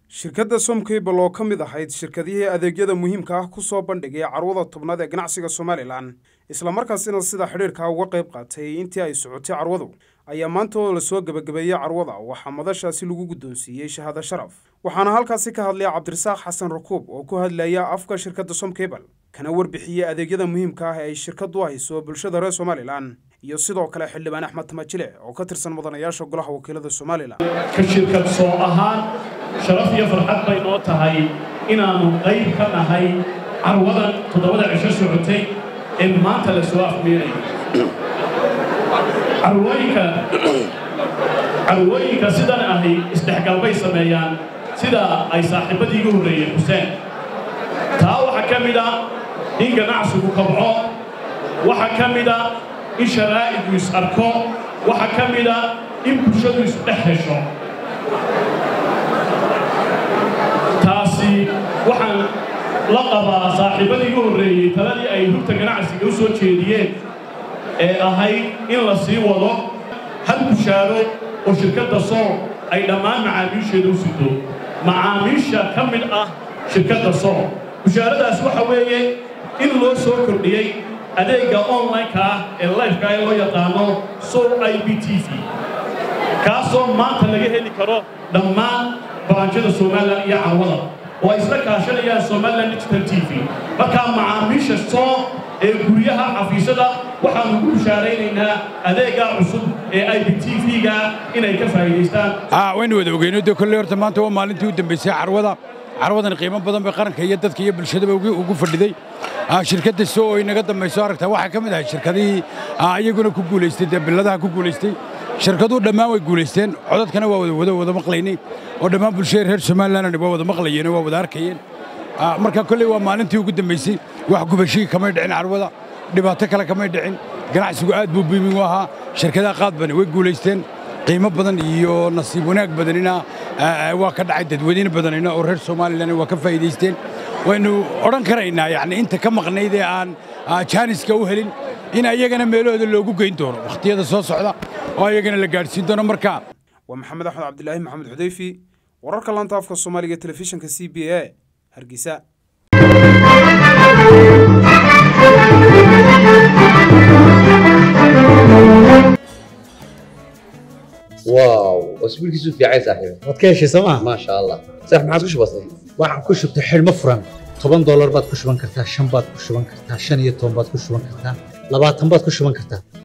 shirkadda somcable oo ka mid ahayd shirkadihii adeegyada muhiimka ah ku soo bandhigay carwada tobnaad ee ganacsiga somalilan islamarkaasina sida xidhiirka uga qayb qaatay intii ay socotay carwadu ayaa maanta oo lasoo gebagabeeyey carwada waxaa madashaasi lagu guddoonsiiyey shahaado sharaf waxaana halkaasi ka hadlaya cabdirasaaq xasan rakuub oo ku hadlaya afka shirkadda somcable kana warbixiyey adeegyada muhiimka ah ee ay shirkaddu hayso bulshada reer somalilan iyo sidoo kale xildhibaan axmed tamajile oo ka tirsan mudanayaasha golaha wakiilada somalilan ka shirkad soo ahaan sharaf iyo farxad bay noo tahay inaannu qayb ka nahay carwadan toddobada cisho socotay ee maanta la soo afmeenayo carwooyinka carwooyinka sidan ahi isdhexgal bay sameeyaan sida ay saaxiibbadii igu horreeyeen xuseen taa waxaa ka mid a in ganacsigu kabco waxaa ka mid a in sharaa'igu is arko waxaa ka mid a in bulshadu isdhex hesho taasi waxaan la qabaa saaxiibbadii igu horreeyey taladii ay rugta ganacsiga u soo jeediyeen ee ahayd in la sii wado hal bushaaro oo shirkadda sool ay dhammaan macaamiisheeda u sido macaamiisha ka mid ah shirkadda sool bushaaradaas waxa weeye in loo soo kordhiyey adeegga online-ka ah ee lifeka ee loo yaqaano soul i b t v kaasoo maanta laga heli karo dhammaan baranjada somalilan iyo carwada oo ay isla kaashanayaan somalilan digital t v markaa macaamiisha soo ee guryaha xafiisyada waxaanu ku bushaaraynaynaa adeeggaa cusub ee i b t v-ga inay ka faa'iidaystaan waynu wada ogeyno dee kolley horta maanta waa maalintii u dambaysay carwada carwadan qiimo badan bay qaranka iyo dadka iyo bulshadaba ugu fadhiday shirkadda soo oo inaga dambayso aragtaa waxaa ka mid ahay shirkadihii iyaguna ku guulaystay dee billadaha ku guulaystay shirkaduhu dhammaan way guulaysteen codadkana waa wada wada wada maqlaynay oo dhammaan bulshada reer somalilan waa wada maqlayeen oo waa wada arkayeen marka kolley waa maalintii ugu dambaysay wax gubashihii kamay dhicin carwada dhibaato kale kamay dhicin ganacsigu aad buu biimin u ahaa shirkadaha qaad badan way guulaysteen qiimo badan iyo nasiib wanaag badanina waa ka dhacay dadweyne badanina oo reer somalilan waa ka faa'iidaysteen waynu odhan karaynaa yacni inta ka maqnayd ee aan jaaniska u helin in ayagana meelahooda loogu geyn doono wakhtiyada soo socda oo ayagana la gaadhsiin doono marka waa maxamed axmed cabdilaahi maxamed xudayfi wararka laanta afka soomaaliga telefishinka c b a hargeysa واو اسبوع كيسو في عايز صاحبي waad ka heshay sooma ما شاء الله صح ما عادش بسيط waxaan ku shubtay xidhmo furan toban doolar baad ku shuban kartaa shan baad ku shuban kartaa shan iyo toban baad ku shuban kartaa labaatan baad ku shuban kartaa